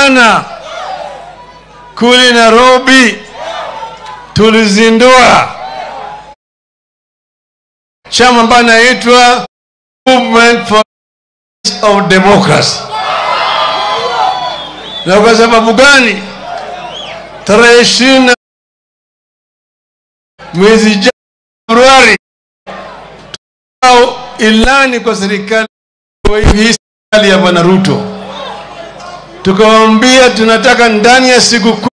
jana kule Nairobi tulizindua chama ambayo inaitwa Movement for of Democracy. Na kwa sababu gani? Tarehe ishirini na mwezi ja- Februari au ilani kwa serikali hii serikali ya Bwana Ruto, tukawaambia tunataka ndani ya siku kumi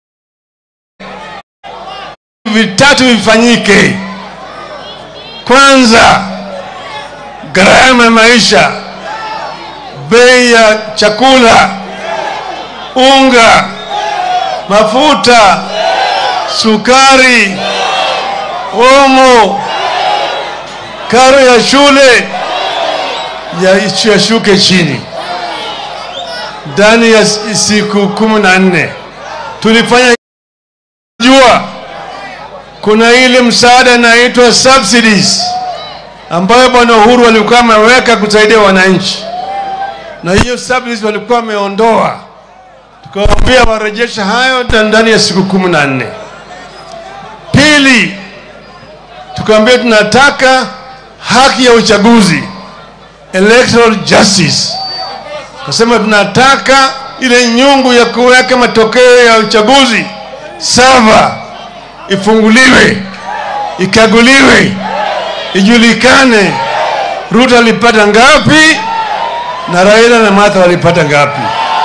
vitatu vifanyike. Kwanza, gharama ya maisha, bei ya chakula, unga, mafuta, sukari, omo, karo ya shule ya- yashuke chini ndani ya s- siku kumi na nne. Tulifanya jua kuna ile msaada inaitwa subsidies ambayo bwana Uhuru alikuwa ameweka kusaidia wananchi, na hiyo subsidies walikuwa wameondoa, tukawaambia warejeshe hayo ta- ndani ya siku kumi na nne. Pili, tukaambia tunataka haki ya uchaguzi, electoral justice. Kasema tunataka ile nyungu ya kuweka matokeo ya uchaguzi sava ifunguliwe, ikaguliwe, ijulikane Ruto alipata ngapi na Raila na Martha walipata ngapi.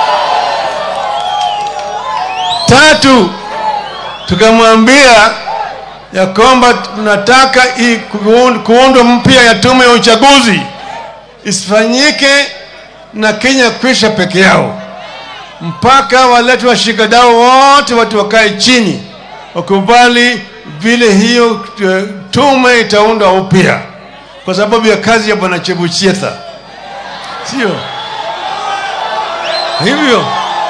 Tatu, tukamwambia ya kwamba tunataka hii kuund- kuundwa mpya ya tume ya uchaguzi isifanyike na Kenya kwisha peke yao, mpaka walete washikadau wote, watu wakae chini wakubali vile hiyo eh, tume itaundwa upya, kwa sababu ya kazi ya bwana Chebuchetha, sio hivyo?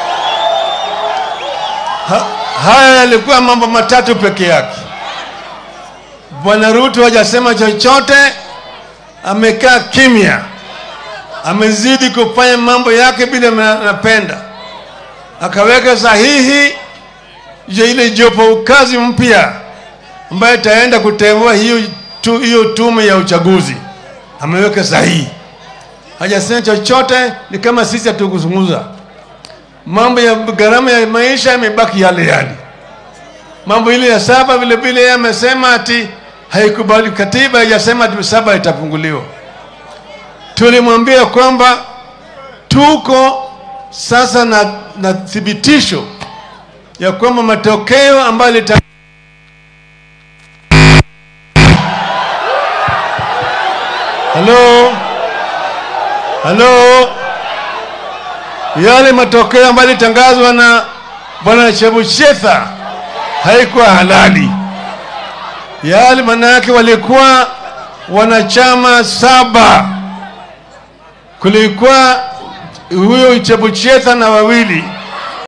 Ha, haya yalikuwa mambo matatu peke yake. Bwana Ruto hajasema chochote, amekaa kimya, amezidi kufanya mambo yake bila ma- anapenda, akaweka sahihi ya ile jopo kazi mpya ambayo itaenda kutembua hiyo tu, hiyo tume ya uchaguzi, ameweka sahihi, hajasema chochote. Ni kama sisi hatukuzungumza. Mambo ya gharama ya maisha yamebaki yale yale. Mambo ile ya saba vile vile yeye amesema ati haikubali, katiba haijasema ati saba itapunguliwa. Tulimwambia kwamba tuko sasa na, na thibitisho ya kwamba matokeo ambayo lita Halo, halo, yale matokeo ambayo yalitangazwa na bwana Chebuchetha haikuwa halali. Yale maana yake walikuwa wanachama saba, kulikuwa huyo Chebuchetha na wawili